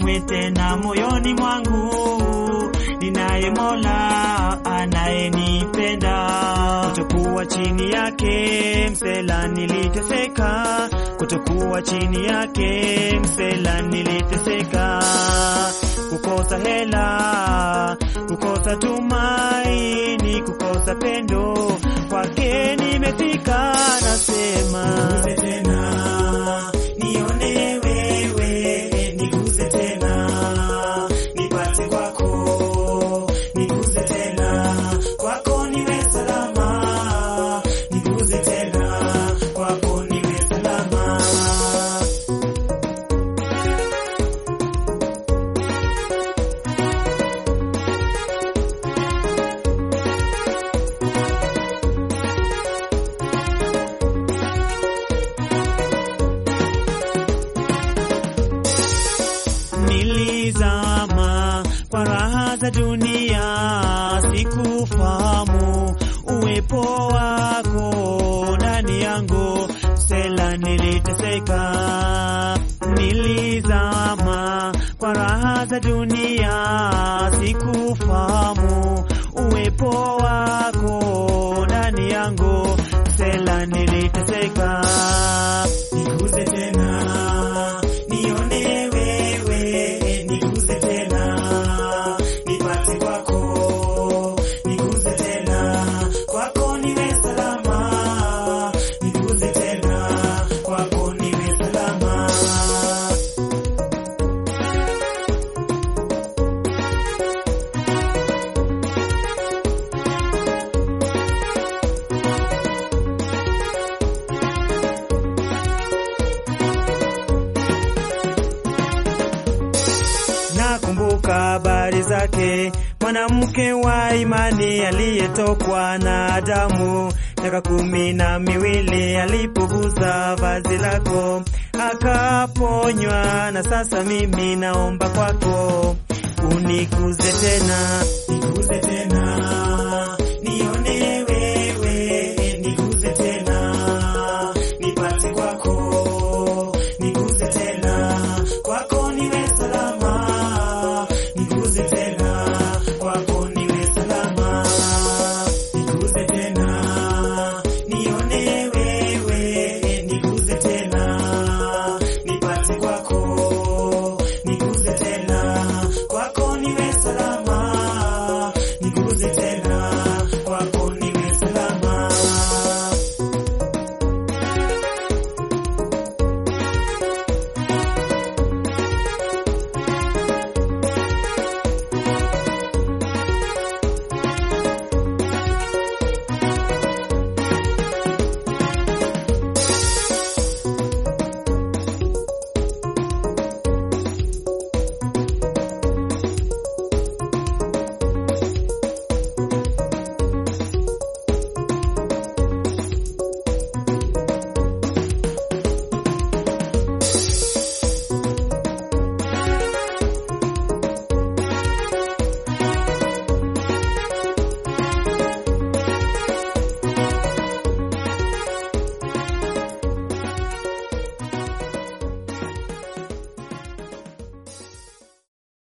kamwe tena moyoni mwangu. Ninaye Mola anayenipenda, kutokuwa chini yake msela niliteseka, kutokuwa chini yake msela niliteseka, kukosa hela, kukosa tumaini, kukosa pendo, kwake nimefika, nasema niguse tena, nione wewe, niguse tena, nipate kwako, niguse tena, kwako niwe salama, niguse tena, kwako niwe salama. Nilizama kwa raha za dunia, sikufahamu uwepo wako ndani yangu, Stella, niliteseka. Nilizama kwa raha za dunia, sikufahamu uwepo wako ndani yangu, Stella, niliteseka. Niguse tena, nione wewe, niguse tena, nipate kwako, niguse tena, kwako niwe salama, niguse tena, kwako niwe salama. Nakumbuka habari zake, mwanamke wa imani aliyetokwa na damu miaka kumi na miwili, alipoguza vazi lako akaponywa. Na sasa mimi naomba kwako unikuze tena,